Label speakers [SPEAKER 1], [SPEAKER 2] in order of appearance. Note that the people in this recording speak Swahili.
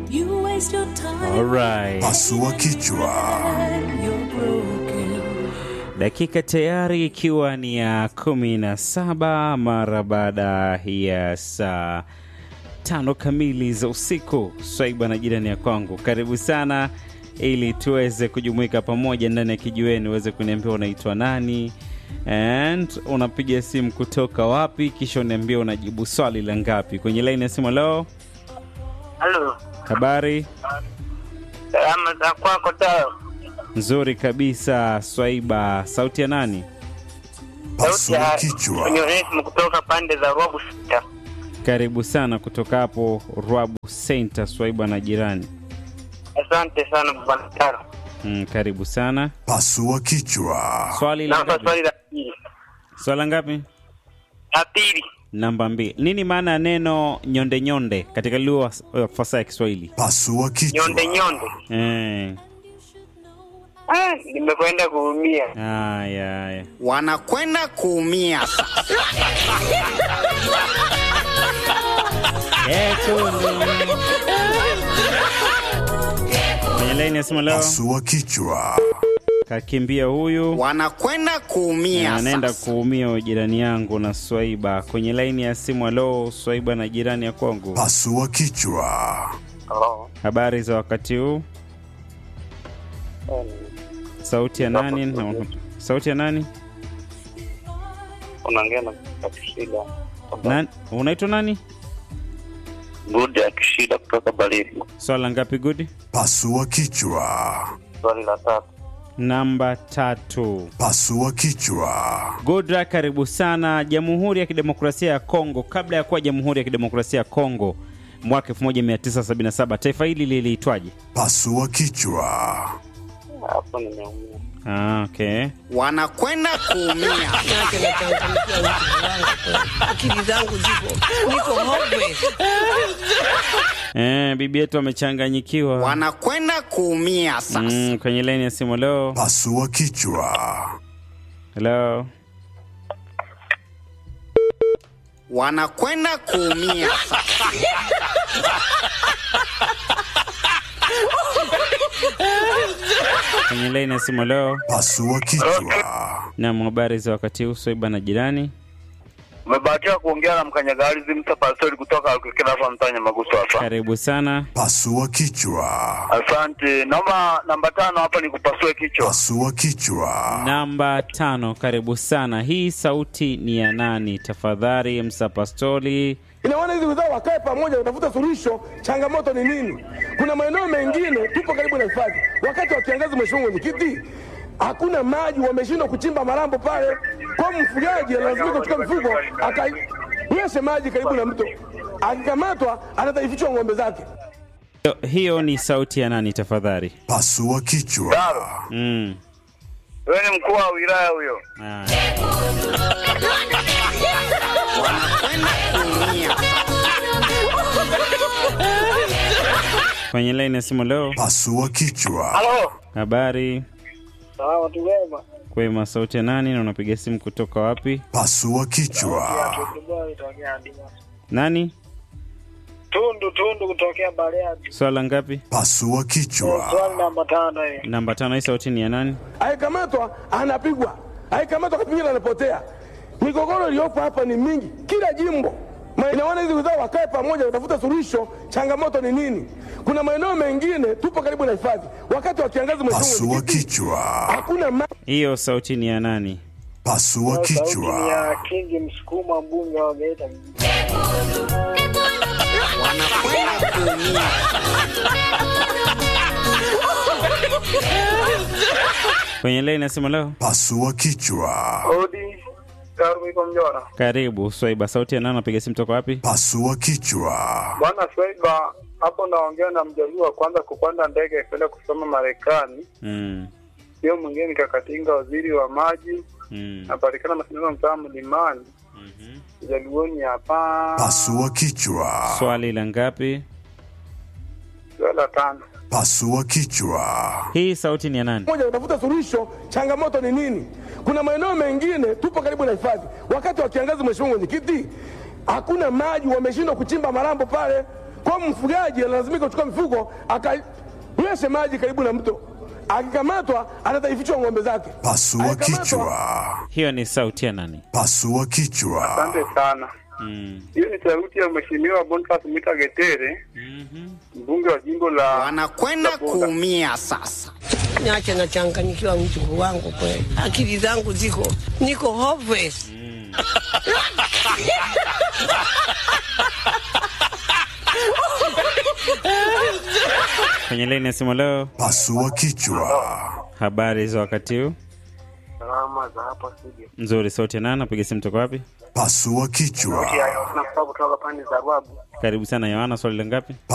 [SPEAKER 1] You waste your time
[SPEAKER 2] Alright.
[SPEAKER 3] Pasua kichwa.
[SPEAKER 1] and you're broken.
[SPEAKER 2] Dakika tayari ikiwa ni ya kumi na saba mara baada ya saa tano kamili za usiku. Swaiba na jirani ya kwangu, karibu sana ili tuweze kujumuika pamoja ndani ya kijiweni, uweze kuniambia unaitwa nani and unapiga simu kutoka wapi, kisha uniambia unajibu swali la ngapi kwenye laini ya simu. Leo
[SPEAKER 4] Halo,
[SPEAKER 2] habari
[SPEAKER 4] salama za kwako Tao?
[SPEAKER 2] nzuri kabisa. Swaiba, sauti ya nani?
[SPEAKER 4] Sauti
[SPEAKER 3] Pasua
[SPEAKER 4] ya
[SPEAKER 3] kichwa.
[SPEAKER 4] Onesimo kutoka pande za Ruabu Sita.
[SPEAKER 2] Karibu sana kutoka hapo Rwabu Center, Swaiba na jirani.
[SPEAKER 4] Asante sana bwana Taro.
[SPEAKER 2] Mm, karibu sana.
[SPEAKER 3] Pasua kichwa.
[SPEAKER 2] Swali la
[SPEAKER 4] Naomba
[SPEAKER 2] ngapi?
[SPEAKER 4] swali la pili.
[SPEAKER 2] Swala ngapi?
[SPEAKER 4] La pili,
[SPEAKER 2] Namba mbili. Nini maana ya neno nyonde nyonde katika lugha ya fasaha ya Kiswahili?
[SPEAKER 3] Pasua kichwa.
[SPEAKER 4] nyonde nyonde.
[SPEAKER 2] Eh,
[SPEAKER 4] Ah, nimekwenda kuumia.
[SPEAKER 2] haya haya.
[SPEAKER 5] wanakwenda kuumia.
[SPEAKER 2] Eh, kunde. Kwenye laini ya simu leo
[SPEAKER 3] Pasua kichwa.
[SPEAKER 2] kakimbia huyu
[SPEAKER 5] wanakwenda kuumia.
[SPEAKER 2] anaenda kuumia huyu jirani yangu na Swaiba kwenye laini ya simu. Alo, Swaiba na jirani ya kwangu,
[SPEAKER 3] Pasua kichwa.
[SPEAKER 4] Oh.
[SPEAKER 2] habari za wakati huu? Sauti ya nani? Na- Sauti ya nani?
[SPEAKER 4] Unaongea na Kishida.
[SPEAKER 2] Nani? Unaitwa nani?
[SPEAKER 4] Good ya Kishida kutoka Balili.
[SPEAKER 2] Swala ngapi good?
[SPEAKER 3] Pasua kichwa.
[SPEAKER 4] Swali la tatu.
[SPEAKER 2] Namba tatu.
[SPEAKER 3] Pasua kichwa.
[SPEAKER 2] Godra, karibu sana. Jamhuri ya Kidemokrasia ya Kongo, kabla ya kuwa Jamhuri ya Kidemokrasia ya Kongo mwaka 1977 taifa hili liliitwaje?
[SPEAKER 3] Pasua kichwa.
[SPEAKER 4] Hapo nimeumia.
[SPEAKER 2] Ah, okay.
[SPEAKER 5] wanakwenda kuumia.
[SPEAKER 6] Yake nachangamkia watu wangu. Akili zangu ziko niko hopeless.
[SPEAKER 2] Eh, bibi yetu amechanganyikiwa.
[SPEAKER 5] wanakwenda kuumia sasa.
[SPEAKER 2] Mm, kwenye laini ya simu leo.
[SPEAKER 3] Pasua kichwa.
[SPEAKER 2] Hello.
[SPEAKER 5] wanakwenda kuumia sasa.
[SPEAKER 2] Kwenye laini ya simu leo.
[SPEAKER 3] Pasua kichwa.
[SPEAKER 2] Na habari za wakati huu Swaiba na jirani.
[SPEAKER 4] Umebahatika kuongea na mkanyagalizi Msa Pastori kutoka Kikila hapa Mtanya Maguso hapa.
[SPEAKER 2] Karibu sana.
[SPEAKER 3] Pasua kichwa.
[SPEAKER 4] Asante. Naomba namba tano hapa nikupasue kichwa.
[SPEAKER 3] Pasua kichwa.
[SPEAKER 2] Namba tano, karibu sana. Hii sauti ni ya nani? Tafadhali msapastoli.
[SPEAKER 7] Ina maana hizi wizara wakae pamoja, watafuta suluhisho. Changamoto ni nini? Kuna maeneo mengine tupo karibu na hifadhi, wakati wa kiangazi, mheshimiwa mwenyekiti, hakuna maji, wameshindwa kuchimba malambo pale. Kwa hiyo mfugaji analazimika kuchukua mifugo akainyweshe maji karibu na mto, akikamatwa anataifichwa ng'ombe zake.
[SPEAKER 2] Hiyo- Hiyo ni sauti ya nani tafadhali?
[SPEAKER 3] Pasua kichwa.
[SPEAKER 2] Mm.
[SPEAKER 4] Wewe ni mkuu wa wilaya huyo.
[SPEAKER 2] Ah.
[SPEAKER 5] wanakwenda kuumia.
[SPEAKER 2] Kwenye laini ya simu leo.
[SPEAKER 3] Pasua kichwa.
[SPEAKER 4] Halo.
[SPEAKER 2] Habari
[SPEAKER 4] Sawa, watu wema.
[SPEAKER 2] kwema, sauti ya nani na unapiga simu kutoka wapi?
[SPEAKER 3] Pasua kichwa.
[SPEAKER 2] Nani?
[SPEAKER 4] Tundu Tundu kutokea Bariadi.
[SPEAKER 2] Swala ngapi?
[SPEAKER 3] Pasua kichwa.
[SPEAKER 4] Swali namba tano hii.
[SPEAKER 2] Namba tano. Hii sauti ni ya nani?
[SPEAKER 7] Akikamatwa anapigwa, akikamatwa kapingine anapotea. Migogoro iliyopo hapa ni mingi, kila jimbo. Ma- Ina maana hizi wizara wakae pamoja, watafuta suluhisho. Changamoto ni nini? Kuna maeneo mengine tupo karibu na hifadhi, wakati wa kiangazi, mheshimiwa
[SPEAKER 3] Pasua
[SPEAKER 7] mwenyekiti,
[SPEAKER 3] kichwa.
[SPEAKER 7] hakuna maji
[SPEAKER 2] Hiyo sauti ni ya nani?
[SPEAKER 3] Pasua kichwa.
[SPEAKER 4] Kingi Msukuma, mbunge wa Geita.
[SPEAKER 5] wanakwenda kuumia.
[SPEAKER 2] Kwenye laini ya simu leo.
[SPEAKER 3] Pasua kichwa.
[SPEAKER 4] Odi Karuiko Mjora.
[SPEAKER 2] Karibu Swaiba, sauti ya nani? Unapiga simu toka wapi?
[SPEAKER 3] Pasua kichwa.
[SPEAKER 4] Bwana Swaiba, hapo naongea na mjaluo wa kwanza kupanda ndege kwenda kusoma Marekani.
[SPEAKER 2] Mm.
[SPEAKER 4] Sio mwingine ni Kakatinga, waziri wa maji,
[SPEAKER 2] Mm.
[SPEAKER 4] napatikana mashindano mtaa Mlimani,
[SPEAKER 2] Mhm.
[SPEAKER 4] Jaluoni hapa.
[SPEAKER 3] Pasua kichwa.
[SPEAKER 2] Swali la ngapi?
[SPEAKER 4] Swali la tano.
[SPEAKER 3] Pasua kichwa.
[SPEAKER 2] Hii sauti ni ya nani?
[SPEAKER 7] moja, watafuta suluhisho. Changamoto ni nini? Kuna maeneo mengine tupo karibu na hifadhi, wakati wa kiangazi, mheshimiwa mwenyekiti, hakuna maji, wameshindwa kuchimba malambo pale. Kwa hiyo mfugaji analazimika kuchukua mifugo akanyweshe maji karibu na mto, akikamatwa ataifichwa ng'ombe zake.
[SPEAKER 3] Pasua
[SPEAKER 7] Akikamatwa,
[SPEAKER 3] kichwa.
[SPEAKER 2] Hiyo ni sauti ya nani?
[SPEAKER 3] Pasua kichwa.
[SPEAKER 4] Asante sana.
[SPEAKER 2] Mm.
[SPEAKER 4] Hiyo ni sauti ya Mheshimiwa Boniface Mwita Getere, mbunge wa jimbo la
[SPEAKER 5] wanakwenda
[SPEAKER 4] la Bunda.
[SPEAKER 5] kuumia sasa.
[SPEAKER 6] Niache nachanganyikiwa mjukuu wangu kweli, akili zangu ziko niko hopeless.
[SPEAKER 2] Kwenye laini ya simu leo,
[SPEAKER 3] Pasua kichwa.
[SPEAKER 2] habari za wakati huu?
[SPEAKER 4] Salama za hapa studio.
[SPEAKER 2] Nzuri, sauti ya nani? Napiga simu toka wapi?
[SPEAKER 3] Pasua kichwa.
[SPEAKER 4] Nakutoka pande za Rwabu.
[SPEAKER 2] Karibu sana Yohana, swali la ngapi?